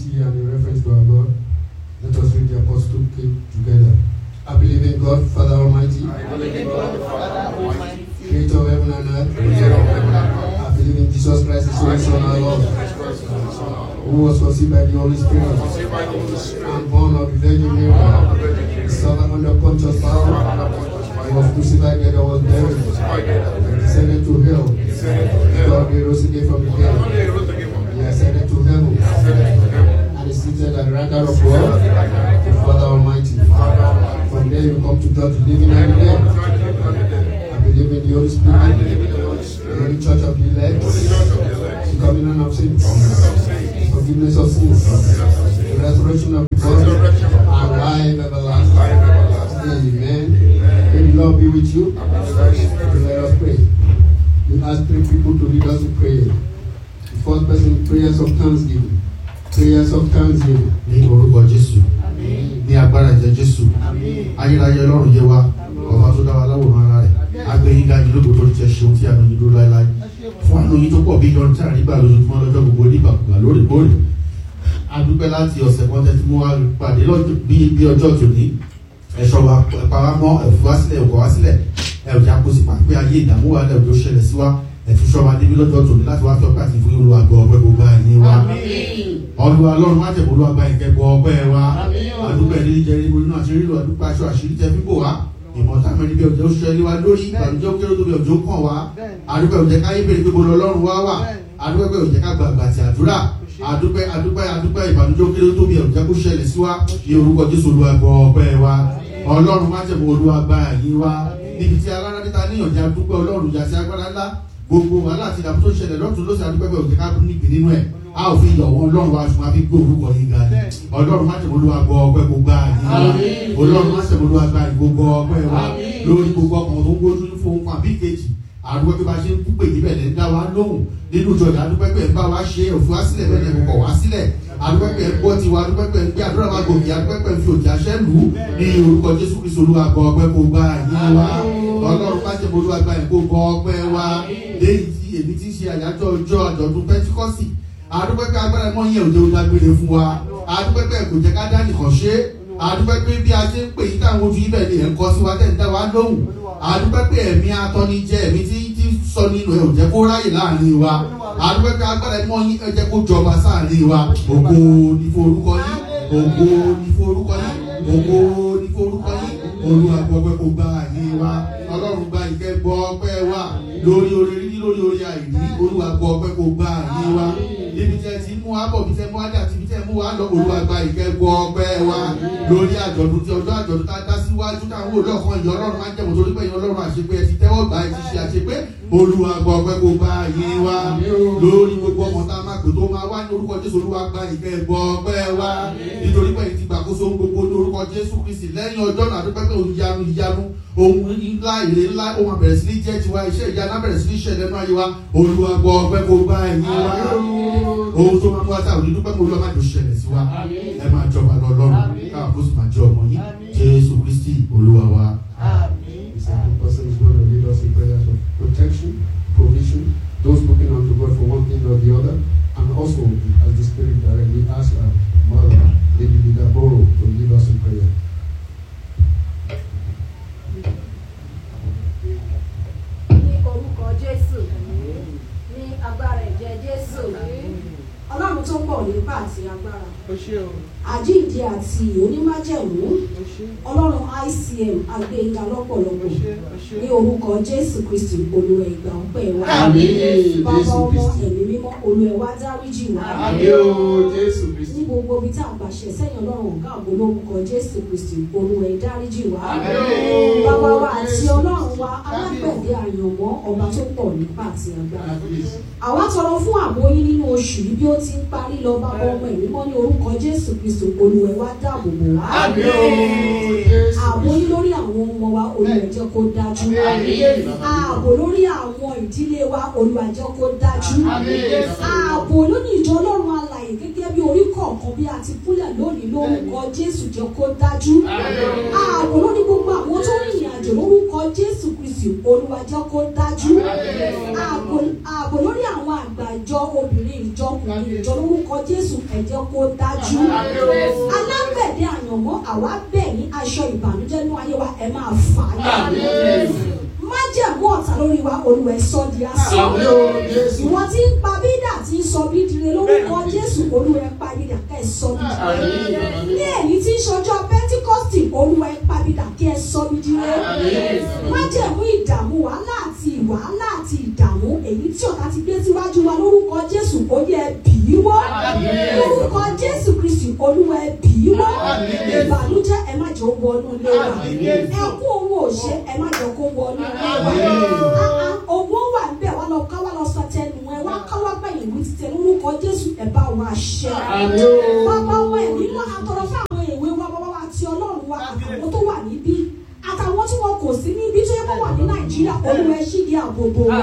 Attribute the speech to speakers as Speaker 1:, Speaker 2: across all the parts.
Speaker 1: humility and in reference to our God, let us read the Apostle Creed together. I believe in God, Father Almighty,
Speaker 2: I believe in God the Father Almighty,
Speaker 1: creator of heaven and earth.
Speaker 2: creator of heaven and earth.
Speaker 1: I believe in Jesus Christ, His only Son, our Lord,
Speaker 2: Jesus Christ, His only Son, our Lord.
Speaker 1: who was conceived by the Holy Spirit
Speaker 2: Saved by the Holy Spirit,
Speaker 1: and born of the Virgin
Speaker 2: born of the
Speaker 1: Mary.
Speaker 2: Virgin
Speaker 1: He
Speaker 2: Mary,
Speaker 1: suffered under Pontius
Speaker 2: suffered
Speaker 1: Pilate.
Speaker 2: under Pontius
Speaker 1: He
Speaker 2: Pilate,
Speaker 1: was crucified, dead, and was buried.
Speaker 2: crucified, dead, and
Speaker 1: He descended to hell.
Speaker 2: descended to hell.
Speaker 1: God he rose again from the
Speaker 2: One
Speaker 1: dead.
Speaker 2: day he rose again from the
Speaker 1: He
Speaker 2: dead,
Speaker 1: ascended to heaven.
Speaker 2: ascended to heaven.
Speaker 1: And is seated at the right hand of God, the Father Almighty.
Speaker 2: Father Almighty,
Speaker 1: From there you come to judge the living and the dead.
Speaker 2: God the living and the dead.
Speaker 1: I believe in the Holy
Speaker 2: I
Speaker 1: Spirit,
Speaker 2: believe in the Holy
Speaker 1: the
Speaker 2: Spirit,
Speaker 1: Holy Church of the elect,
Speaker 2: Holy Church of the elect,
Speaker 1: the communion of sins,
Speaker 2: communion of saints,
Speaker 1: forgiveness of sins, the resurrection of the body,
Speaker 2: resurrection of the
Speaker 1: and
Speaker 2: body,
Speaker 1: life everlasting.
Speaker 2: life everlasting.
Speaker 1: Amen. May the Lord be with you.
Speaker 2: And with thy spirit.
Speaker 1: Let us pray. We ask three people to lead us in prayer. The first person, prayers of thanksgiving. Prayers of thanksgiving.
Speaker 3: ní orúkọ jésù ní agbára ìjẹ jésù ayérayé ọlọ́run yé wa ọba tó dá wa láwòrán ara rẹ̀ agbẹ̀yìnká yìí lóko tó ti ṣe ohun tí a nù yín dúró láéláé fún àánú yín tó pọ̀ bí yọrùn tí a rí gbà lójoojúmọ́ lọ́jọ́ gbogbo nígbàkúgbà lóòrèkóòrè adúpẹ́ láti ọ̀sẹ̀ kan tẹ́tí mú wa pàdé lọ́jọ́ bí bí ọjọ́ tòní ẹ̀ṣọ́ wa pàrámọ́ ẹ̀fọ́ wá sílẹ̀ ẹ̀kọ́ wá sílẹ̀ ẹ̀já kó sì pàpẹ́ ayé ìdààmú wa lẹ́ẹ̀ tó ṣẹlẹ̀ sí wa ẹ̀túnṣọ́ wa débi lọ́jọ́ tòní láti wá fẹ́ pàtì fún olúwa gbọ́ ọgbẹ́ gbogbo àyè wa olúwa ọlọ́run má jẹ̀bọ́ olúwa gba ìkẹ́kọ̀ọ́ ọgbẹ́ wa adúpẹ́ ní jẹ́ níbo nínú àṣírí lọ adúpẹ́ aṣọ àṣírí tẹ fíbò wa ìmọ̀ta mẹ́rin bí ọjọ́ ṣẹlẹ̀ wa lórí ìbànújẹ́ kéré tó bí ọjọ́ kàn wá adúpẹ́ òjẹ́ káyé bèrè pé bolo ọlọ́run wá wà adúpẹ́ pé òjẹ́ ká gbàgbà àti àdúrà adúpẹ́ adúpẹ́ adúpẹ́ ìbànújẹ́ kéré tó bí ọjọ́ kó ṣẹlẹ̀ sí wa ní orúkọ jésù olúwa gbọ́ ọpẹ́ wa ọlọ́run má jẹ̀bọ́ olúwa gba àyè wa níbi tí alára níta níyànjẹ́ adúpẹ́ ọlọ́run yàtí agbára ńlá gbogbo wàhálà àti ìdààmú tó ṣẹlẹ̀ lọ́tún lọ́sẹ̀ adúpẹ́ pé òjẹ́ ká níbi nínú ẹ̀ a ò fi yọ̀ wọ́n ọlọ́run wa ṣùgbọ́n a fi gbé orúkọ yín ga ni ọlọ́run má tẹ̀wọ́ olúwa gbọ́ ọpẹ́ gbogbo àyè wa ọlọ́run má tẹ̀wọ́ olúwa gba gbogbo ọpẹ́ wa lórí gbogbo ọkàn tó ń gbójú fún fún àbí kejì àdúgbò pé bá ṣe ń pè níbẹ̀ lẹ́ ń dá wa lóhùn nínú ìjọ ìdá àdúgbò pé ń bá wa ṣe òfin wa sílẹ̀ bẹ́ẹ̀ ni kò wá sílẹ̀ àdúgbò pé ń gbọ́ tiwa àdúgbò pé ń gbé àdúrà wa gòkè àdúgbò pé ń fi òjì àṣẹ lù ú ní orúkọ jésù kristu olúwa gbọ́ ọpẹ́ kó gba àyè wa ọlọ́run má tẹ̀wọ́ olúwa gba ìkó gbọ́ ọpẹ́ wa léyìí tí èmi ti ṣe àyájọ́ ọjọ́ àjọ̀dún pẹ́tíkọ́sì adúpẹ́ pé agbára mọ́ yẹn òde òdágbére fún wa adúpẹ́ pé kò jẹ́ ká dá nìkan ṣe adúpẹ́ pé bí a ṣe ń pè yí táwọn ojú ibẹ̀ ni ẹ̀ ń kọ́ sí wa tẹ̀ ń dá wa lóhùn adúpẹ́ pé ẹ̀mí atọ́nijẹ́ ẹ̀mí tí tí sọ nínú ẹ̀ ò jẹ́ kó ráyè láàrin wa adúpẹ́ pé agbára mọ́ yín ẹ jẹ́ kó jọba sáàrin wa ògo ní forúkọ yín ògo ní forúkọ yín ògo ní forúkọ yín olúwa gbọ́ pé kó gba àyè wa ọlọ́run gba ìkẹ́ gbọ́ ọpẹ́ wa lórí orí rí lórí orí àìrí olúwa gbọ́ ọpẹ́ kó gba àyè wa níbi tí ẹ ti mú wa bọ̀ bí tẹ mú wa dé àti bí tẹ mú wa lọ olúwa gba ìkẹ́ gbọ́ ọpẹ́ wa lórí àjọ̀dún tí ọjọ́ àjọ̀dún tá a dá síwájú táwọn olóòkan ìyọ́ ọlọ́run máa ń jẹ̀mọ̀ torí pé ìyọ́ ọlọ́run àṣepé ẹ ti tẹ́wọ́ gbà ẹ ti ṣe àṣepé olúwa gbọ́ ọpẹ́ kó gba àyè wa lórí gbogbo ọmọ tá a máa pè tó máa wá ní orúkọ jésù olúwa gba ìkẹ́ gbọ́ ọpẹ́ wa nítorí pé ìtì gbàkóso gbogbo ní orúkọ jésù kristi lẹ́yìn ọjọ́ náà àdúpẹ́ pé òun yanu ìyanu ohun ńlá èrè ńlá ohun àbẹ̀rẹ̀ sí ní jẹ́ tiwa iṣẹ́ ìyanu àbẹ̀rẹ̀ sí ní ṣẹlẹ̀ náà yé wa olúwa gbọ́ ọpẹ́ kó gba ẹ̀yìn wa ohun tó máa mú wa táwọn onídùúpẹ́ mọ́ olúwa má jò ṣẹlẹ̀ sí wa ẹ máa jọba lọ lọ́rùn káwọn kó sì máa jẹ ọmọ yín jésù kristi olúwa wa.
Speaker 1: The second person is going to lead us in prayers of protection, provision, those looking unto God for one thing or the other, and also as the Spirit directly asks our mother, Lady Bidaboro, to lead us in prayer.
Speaker 4: ní orúkọ jésù ní agbára ẹ̀jẹ̀ jésù ọlọ́run tó pọ̀ nípa àti agbára àjíǹde àti onímájẹ̀mú ọlọ́run icm agbẹ́yìnká lọ́pọ̀lọpọ̀ ní orúkọ jésù kristi olúwa ìgbà ọpẹ́ wa
Speaker 1: Àmín.
Speaker 4: bàbá
Speaker 1: Jésù
Speaker 4: ọmọ
Speaker 1: Kristi.
Speaker 4: ẹ̀mí mímọ́ olúwa wa dáríjì wá
Speaker 1: Àmín o Jésù
Speaker 4: ní
Speaker 1: Kristi.
Speaker 4: gbogbo ibi tá a gbàṣẹ sẹ́yìn ọlọ́run ọ̀gá àgbo lórúkọ jésù kristi olúwa ìdáríjì wá
Speaker 1: Àmín.
Speaker 4: bàbá wa àti ọlọ́run wa alágbẹ̀dẹ àyànmọ́ ọba tó pọ̀ nípa àti agbára àwa tọrọ fún ààbò yín nínú oṣù yìí bí ó ti ń parí lọ bàbá ọmọ ẹ̀mí mọ́ ní orúkọ jésù kristi olúwa wa dáàbò bò wá
Speaker 1: Àmín o Jésù
Speaker 4: ààbò yín lórí àwọn ọmọ wa olúwa jẹ́ kó dájú ààbò lórí àwọn ìdílé wa olúwa jẹ́ kó dájú ààbò lórí ìjọ ọlọ́run alàyè gẹ́gẹ́ bí orí kọ̀ọ̀kan bí a ti kúnlẹ̀ lónìí lórúkọ jésù jẹ́ kó dájú ààbò lórí gbogbo àwọn tó rìnrìn àjò lórúkọ jésù kristi olúwa jẹ́ kó dájú ààbò ààbò lórí àwọn àgbà ìjọ obìnrin ìjọ nínú ìjọ lórúkọ jésù ẹ jẹ́ kó dájú alágbẹ̀dẹ àyànmọ́ àwa bẹ̀ ní aṣọ ìbànújẹ́ ní ayé wa ẹ máa fà á yá májẹ̀mú ọ̀tá lórí wa olúwa ẹ sọ di asán ìwọ tí ń pa bídà tí ń sọ bí dire lórúkọ jésù olúwa ẹ pa bídà kẹ́ ẹ sọ bí dire ní èyí tí ń ṣọjọ́ pẹ́ńtíkọ́sítì olúwa ẹ pa bídà kẹ́ ẹ sọ bí dire májẹ̀mú ìdààmú wàhálà àti wàhálà àti ìdààmú èyí tí ọ̀tá ti gbé síwájú wa lórúkọ jésù ó yẹ bì í wọ́ lórúkọ jésù kristi olúwa ẹ bì í wọ́ ìbànújẹ́ ẹ má jẹ́ ó wọnú ilé wa ẹkún owó òṣè ẹ má jẹ́ kó wọnú ilé wa owó wà níbẹ̀ wá lọ ká wá lọ sọ tẹnu ẹ wá ká wá gbẹ̀yìn wí ti tẹ lórúkọ jésù ẹ bá wa ṣẹ bàbá wa ẹ̀mí mọ́ àtọ̀rọ̀ fún àwọn èwe wa bàbá wa àti ọlọ́run wa àtàwọn tó wà níbí àtàwọn tí wọn kò sí níbi tó yẹ kó wà ní nàìjíríà olúwa ẹ ṣí di àbòbò wọn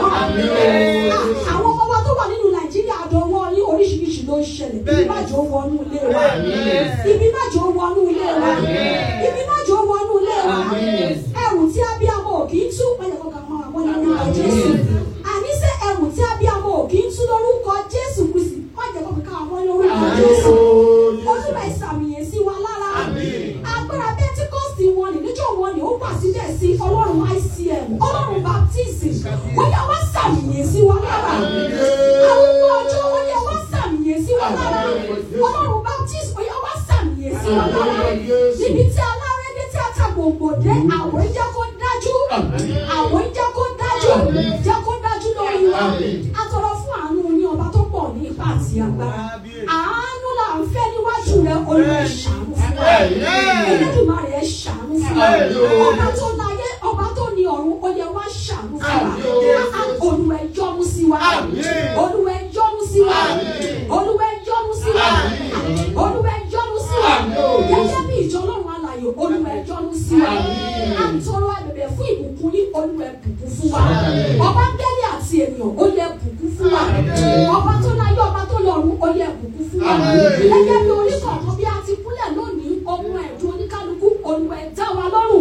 Speaker 4: àwọn ọmọ wa tó wà nínú nàìjíríà àdánwò ní oríṣiríṣi ló ń ṣẹlẹ̀ ibi májò wọnú ilé wa ibi májò wọnú ilé wa ibi májò wọnú ilé wa ẹrù tí abiyamọ ò kì í tú pẹ̀lẹ́ kọkàn mọ àwọn ní orúkọ jésù àníṣe ẹrù tí abiyamọ ò kì í tú lórúkọ jésù kristi má jẹ́ kọkàn àwọn ní orúkọ jésù olúwa ìsàmìyàn sí wa lára agbára pentikọ́sì wọn ni níjọ́ wọn ni ó wà síbẹ̀ sí ọlọ́run icm ọlọ́run baptist ó yẹ wá sàmìyàn sí wa lára arúgbó ọjọ́ ó yẹ wá sàmìyàn sí wa lára ọlọ́run baptist ó yẹ wá sàmìyàn sí wa lára níbi tí alárédé tí a ta gbòǹgbò dé àwọn ìjẹ́ kó dájú àwọn ìjẹ́ kó dájú jẹ́ kó dájú lórí wa atọ̀rọ̀ fún àánú ní ọba tó pọ̀ ní ipá àti agbára àánú là ń fẹ́ níwájú rẹ olùwẹ̀ ṣàánú fún wa ẹlẹ́dùnmarè ẹ ṣàánú fún wa ọba tó láyé ọba tó ní ọ̀run ó yẹ wá ṣàánú fún wa olùwẹ̀ yọ́nú sí wa olùwẹ̀ yọ́nú sí wa olùwẹ̀ yọ́nú sí wa olùwẹ̀ yọ́nú sí wa gẹ́gẹ́ bí ìjọ ọlọ́run alààyè olùwẹ̀ yọ́nú sí wa àtọrọ àbẹ̀bẹ̀ fún ìbùkún ní olùwẹ̀ bùkún fún wa ọba gẹ́lẹ́ àti ènìyàn ó yẹ bùkún fún wa ọba tó láyé ọba tó lọ́run ó yẹ bùkún fún wa gẹ́gẹ́ bí orí kọ̀ọ̀kan bí a ti kúnlẹ̀ lónìí ohun ẹ̀dùn oníkálukú olùwẹ̀ dá wa lọ́rùn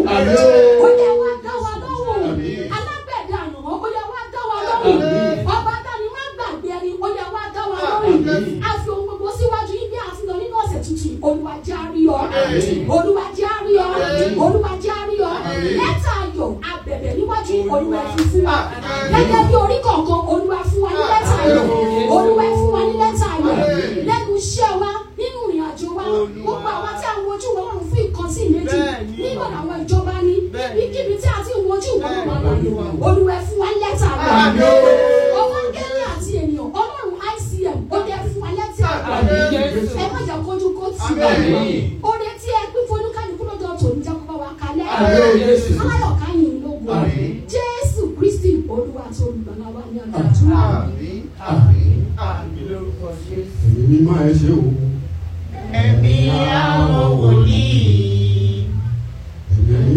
Speaker 4: ó yẹ wá dá wa lọ́rùn alágbẹ̀dẹ àyànmọ́ ó yẹ wá dá wa lọ́rùn ọba dání má gbàgbé ẹni ó yẹ wá dá wa lọ́rùn a fi ohun gbogbo síwájú yín bí a ti lọ nínú ọ̀sẹ̀ tuntun olúwa jẹ́ á rí ọ olúwa jẹ́ á rí ọ olúwa jẹ́ á rí ọ lẹ́tà ayọ̀ abẹ̀bẹ̀ níwájú olúwa fi fún wa gẹ́gẹ́ bí orí kọ̀ọ̀kan olúwa fún wa ní lẹ́tà ayọ̀ olúwa fún wa ní lẹ́tà ayọ̀ lẹ́nu iṣẹ́ wa nínú ìrìn àjò wa gbogbo àwa tí a ń wojú wọn lọ́run fún ìkan sí ìméjì nínú àwọn ìjọba ní níkíbi tí a ti ń wojú wọn lọ́run àlàyé olúwa fún wa ní lẹ́tà ayọ̀ ọmọ gẹ́gẹ́ àti ènìyàn ọlọ́run ICM ó yẹ fún wa lẹ́tà ayọ̀ ẹ má jà kọjú kó tì wá oore tí ẹ pín fún olúkálukú lọ́jọ́ tòun jẹ́ kó bá wa kalẹ̀ aláyọ̀ káyìn lógun jésù kristi olúwa tó olùgbàlà wa ní àdúrà.
Speaker 1: èmi mímọ́ ẹ ṣe o.
Speaker 5: Ẹ̀mí àwọn wòlíì.